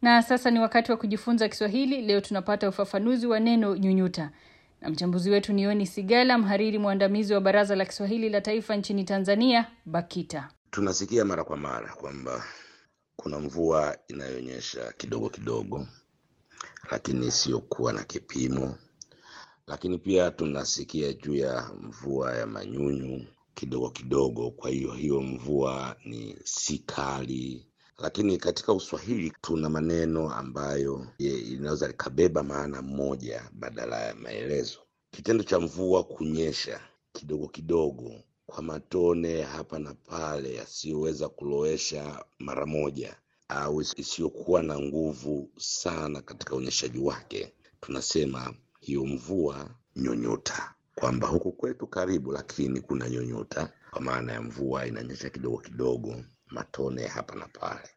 Na sasa ni wakati wa kujifunza Kiswahili. Leo tunapata ufafanuzi wa neno nyunyuta, na mchambuzi wetu ni Yoni Sigala, mhariri mwandamizi wa Baraza la Kiswahili la Taifa nchini Tanzania, BAKITA. Tunasikia mara kwa mara kwamba kuna mvua inayonyesha kidogo kidogo, lakini isiyokuwa na kipimo. Lakini pia tunasikia juu ya mvua ya manyunyu kidogo kidogo. Kwa hiyo hiyo mvua ni si kali, lakini katika Uswahili tuna maneno ambayo inaweza likabeba maana moja badala ya maelezo. Kitendo cha mvua kunyesha kidogo kidogo kwa matone hapa na pale yasiyoweza kulowesha mara moja au isiyokuwa na nguvu sana katika unyeshaji wake, tunasema hiyo mvua nyonyota, kwamba huku kwetu karibu, lakini kuna nyonyota, kwa maana ya mvua inanyesha kidogo kidogo, matone hapa na pale.